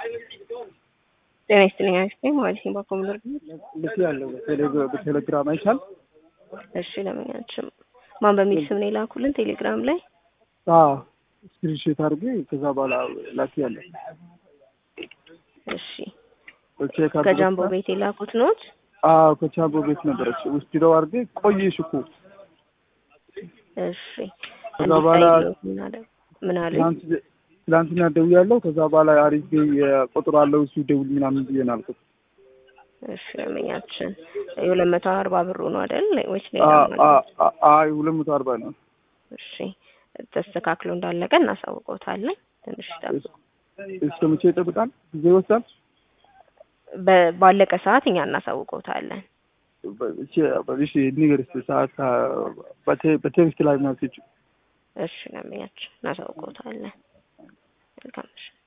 ጤና ይስጥልኝ አክስቴ ማለት ነው። በኮምፒውተር ልክ ያለው በቴሌግራም አይቻል። እሺ ለምኛችም ማን በሚል ስም ነው የላኩልን ቴሌግራም ላይ? አዎ ስክሪንሾት አድርጌ ከዛ በኋላ ላኪ ያለ እሺ ከጃምቦ ቤት የላኩት ኖት? አዎ ከጃምቦ ቤት ነበረች። ውስጥ ደው አድርጌ ቆየሽ እኮ እሺ ከዛ በኋላ ምን አለ? ትላንትና ደውያለሁ። ከዛ በኋላ አሪፍ ቁጥር አለው እሱ ደውል ምናምን ብዬ ነው አልኩት። እሺ ለምኛችን የሁለት መቶ አርባ ብሩ ነው አይደል ወይስ ሌላ? አይ ሁለት መቶ አርባ ነው። እሺ ተስተካክሎ እንዳለቀ እናሳውቀውታለን። ትንሽ ይጠብቁ። እስከ መቼ ይጠብቃል? ጊዜ ይወስዳል? ባለቀ ሰዓት እኛ እናሳውቀውታለን። እሺ ንገር እስኪ ሰዓት በቴክስት ላይ ማለት እሺ ለምኛችን እናሳውቀውታለን። መልካም